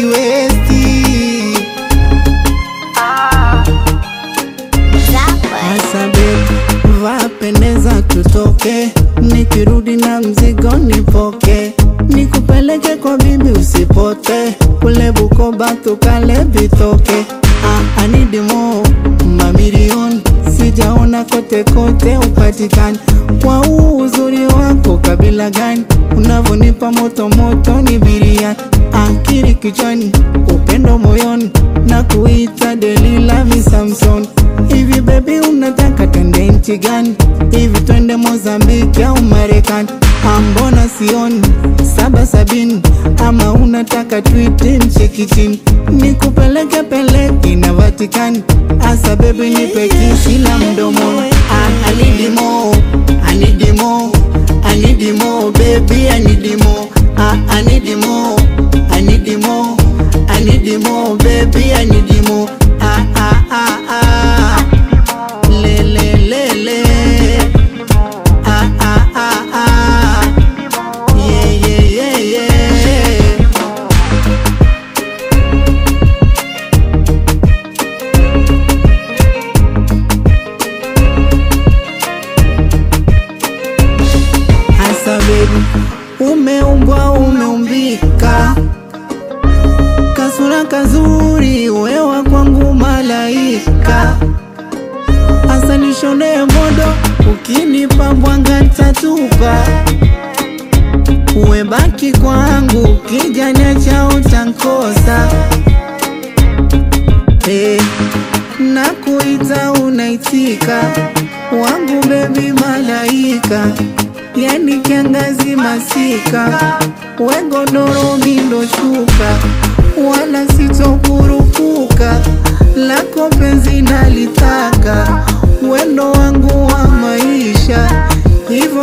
siwezi Hasa babe, vaa pendeza tutoke, nikirudi na mzigo nipoke, nikupeleke kwa bibi usipote, kule Bukoba tukale vitoke. Ah, I need more mamilioni, sijaona kote kote upatikani. Kwa huu uzuri wako kabila gani, unavonipa moto moto ni biriani, akili kichwani, upendo moyoni, na kuita Delila mi Samson. Hivi baby unataka twende nchi gani? Hivi twende Mozambiki au Marekani? Ambona sioni saba sabini, ama unataka twiti nchiki chini, nikupeleke peleki na Vatikani? Asa baby nipe kisi la mdomoni. Ah, I need more, I need more, I need more, baby, I need more. Ah, I need more, I need more, I need more, baby, I need more. Ah, ah, ah, ah. Le, le, le, le. Ah, ah, ah, ah. Yeah, yeah, yeah, yeah. Hasa baby, umeumbwa umeumbika, kasura kazuri, wewa kwangu malaika. Hasa nishone modo, ukinipa bwanga tatupa, uwe baki kwangu, kijana cha utankosa. Hey, na kuita unaitika, wangu bebi malaika, yani kiangazi masika, wegodoro mindo shuka, wala sitokurupuka, lako penzi nalitaka, wendo wangu wa maisha, hivyo